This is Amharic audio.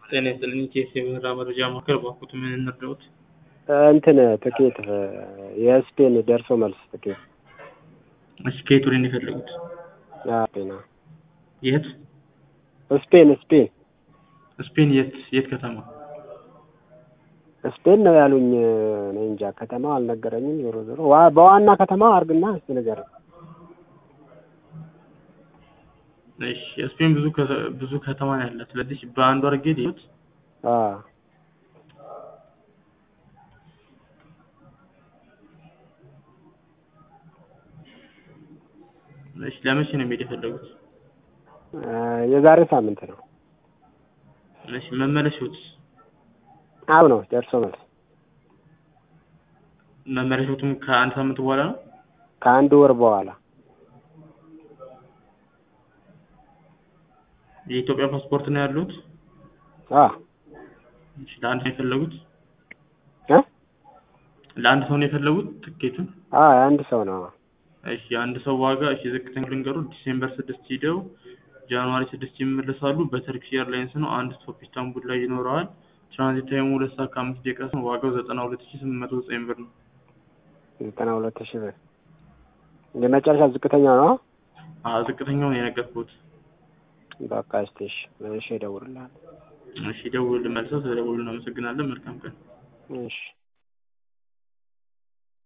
ጤና ይስጥልኝ ኬስ የበረራ መረጃ ማዕከል ባኩት ምን እንርዳዎት? እንትን ትኬት የስፔን ደርሶ መልስ ትኬት እሺ ከየት ወደ ነው የፈለጉት? ስፔን የት? ስፔን ስፔን ስፔን የት የት ከተማ? ስፔን ነው ያሉኝ። እኔ እንጃ ከተማው አልነገረኝም። ዞሮ ዞሮ ዋ- በዋና ከተማው አርግና እስኪ ንገረኝ። እሺ ስፔን ብዙ ከ- ብዙ ከተማ ነው ያላት። ስለዚህ በአንዱ አድርጌ ልዩት። አዎ እሺ ለመቼ ነው የሚሄድ የፈለጉት? እ የዛሬ ሳምንት ነው። እሺ መመለሻዎትስ? አዎ ነው ደርሶ መልስ መመለሻዎትም ከአንድ ሳምንት በኋላ ነው? ከአንድ ወር በኋላ የኢትዮጵያ ፓስፖርት ነው ያሉት? አዎ እሺ ለአንድ ነው የፈለጉት? እ ለአንድ ሰው ነው የፈለጉት ትኬቱን? አዎ የአንድ ሰው ነው። እሺ የአንድ ሰው ዋጋ እሺ ዝቅተኛ ልንገሩ ዲሴምበር ስድስት ሂደው ጃንዋሪ ስድስት ይመለሳሉ። በተርኪሽ ኤርላይንስ ነው። አንድ ስቶፕ ኢስታንቡል ላይ ይኖረዋል። ትራንዚት ታይሙ ሁለት ሰዓት ከአምስት ደቂቃ ነው። ዋጋው ዘጠና ሁለት ሺህ ስምንት መቶ ዘጠኝ ብር ነው። ዘጠና ሁለት ሺህ ብር የመጨረሻ ዝቅተኛ ነው። አዎ ዝቅተኛውን የነገርኩት። በቃ እስቲ እሺ እሺ እደውልልሃለሁ። እሺ ደውል መልሰው ተደውሉ። እናመሰግናለን። መልካም ቀን። እሺ